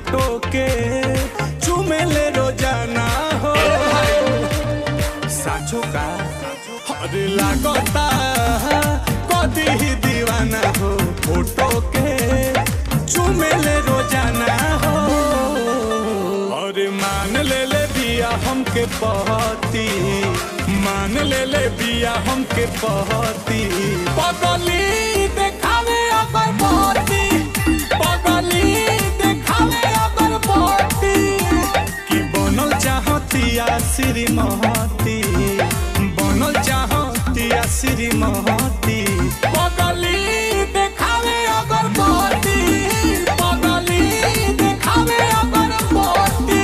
photo के चुमेले रोजाना हो साचो का अरे लागता कदी ही दीवाना हो फोटो के चुमेले रोजाना हो अरे मान ले ले बिया हमके पहती मान ले ले बिया हमके पहती पगली देखावे अगर पहती पगली देखावे अगर पहती कि बनल चाहतिया श्रीमती बनल चाहतिया श्रीमती पगली देखावे अगर पहती पगली देखावे अगर पहती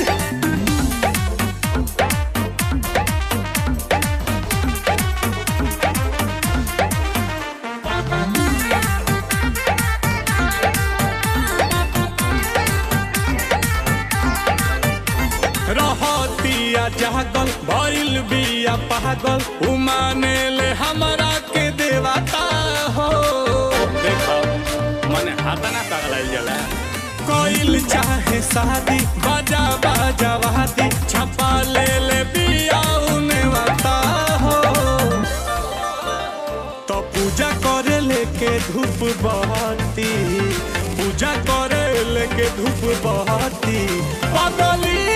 रहतिया जागल भइल बिया पागल उमाने ले हमरा के देवता हो देखो मने हाथा ना पगलाइल जाला कोइल चाहे शादी बाजा बाजा वादी छपा ले ले बिया उने वाता हो तो पूजा करे लेके धूप बहती पूजा करे लेके धूप बहती पगली